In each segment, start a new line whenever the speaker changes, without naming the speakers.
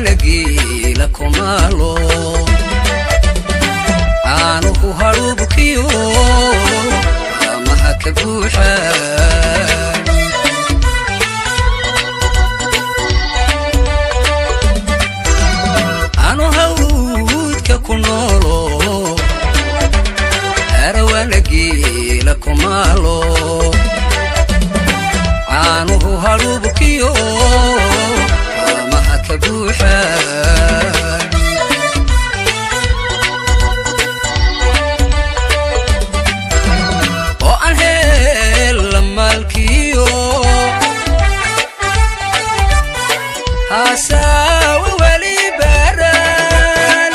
arawaanagiila kumaalo caanuhu hadhuubkiyo amaha ka buuxa anu hawdka ku noolo arawaanagiila kumaalo caanuhu hadhuubkiyo amaha ka buuxa oo aan hela maalkiyo hasaawa weli baran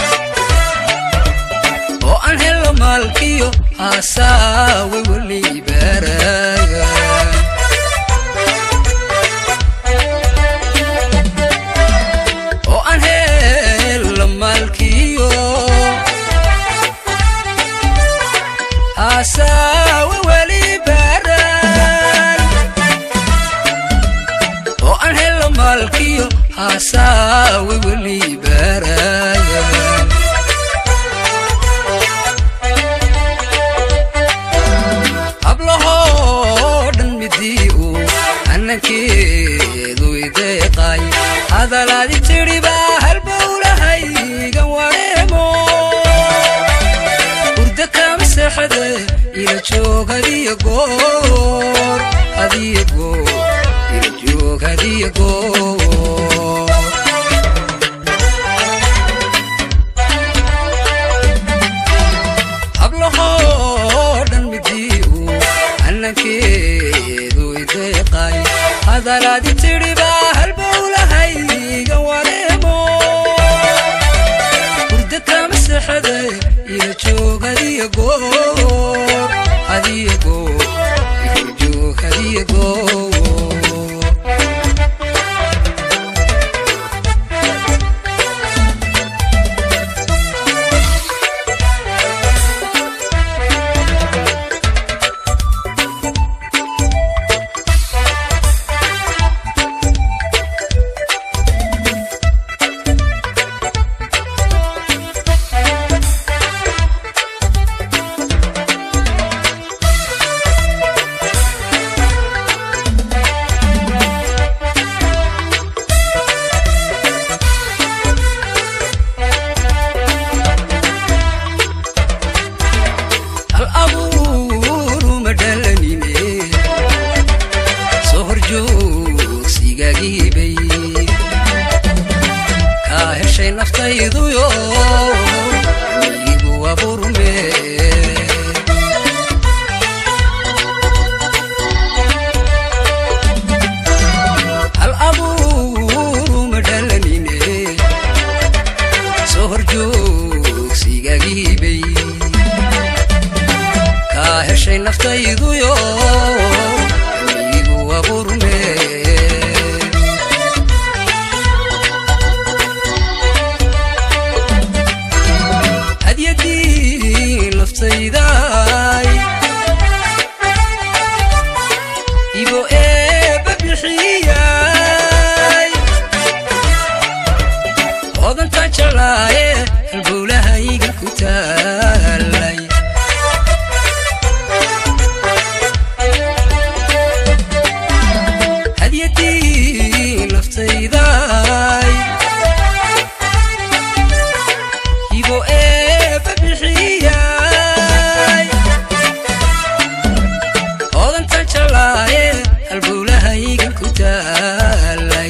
oo aan helo maalkiyo hasaawa weli baran oo aan helo maalkiyo hasaawa weli baran oo aan helo maalkiyo hasaawa weli baran hablahoo dhan midii uu annankeedu ideeqay hadalaadi tidhi baa halbowlahaygan wareemo hurda kama seexade ila joog hadiya goor hadiya goor ila joog hadiya goor hablahoo dhan midii uu annankeedu ideeqay hadalaadi tidhi baa halbowlahaygan wareemo hurda kama seexade ila joog hadiya goor hadiya goor ila joog hadiya goor hal abuuru ma dhalanine soo horjoogsigagiibay kaa heshay naftayduyo miigu abuurme hal abuuru ma dhalanine soo horjoogsigagiibay kaa heshay naftayduyo miigu abuurme hadyadii naftayday ibo eebba bixiyay odantaan jeclaaye halbowlahayga ku taalay hadyadii naftayday ibo eebba bixiyay odantaan jeclaaye halbowlahayga ku taalay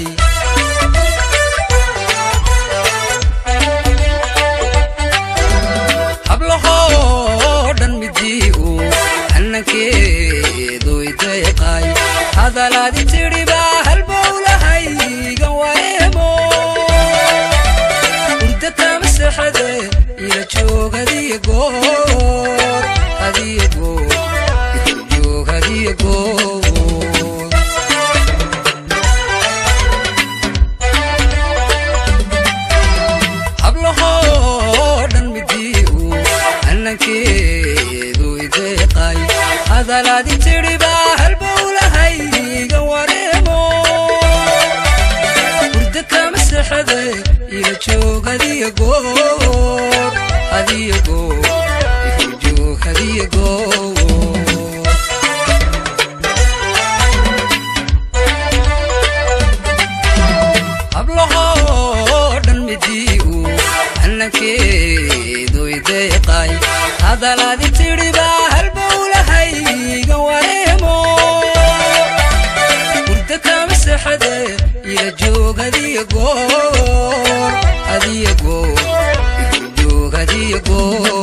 hablahoo dhan midii uu annankeedu ideeqay hadalaadi tidhi baa halbowlahaygan wareemo hurda kama seexade ila joog hadiya goor hadiya goor ila joog hadiya goor hablahoo dhan midii uu annankeedu ideeqay hadalaadi tidhi baa halbowlahaygan wareemo hurda kama seexade seexade ila joog hadiya goor hadiya goor igu joog hadiya goor hablahoo dhan midii uu annankeedu ideeqay hadalaadi tidhibaa halbowlahayga wareemo hurda kama seexade ila joog hadiya goor hadiya goor igu joog hadiya goor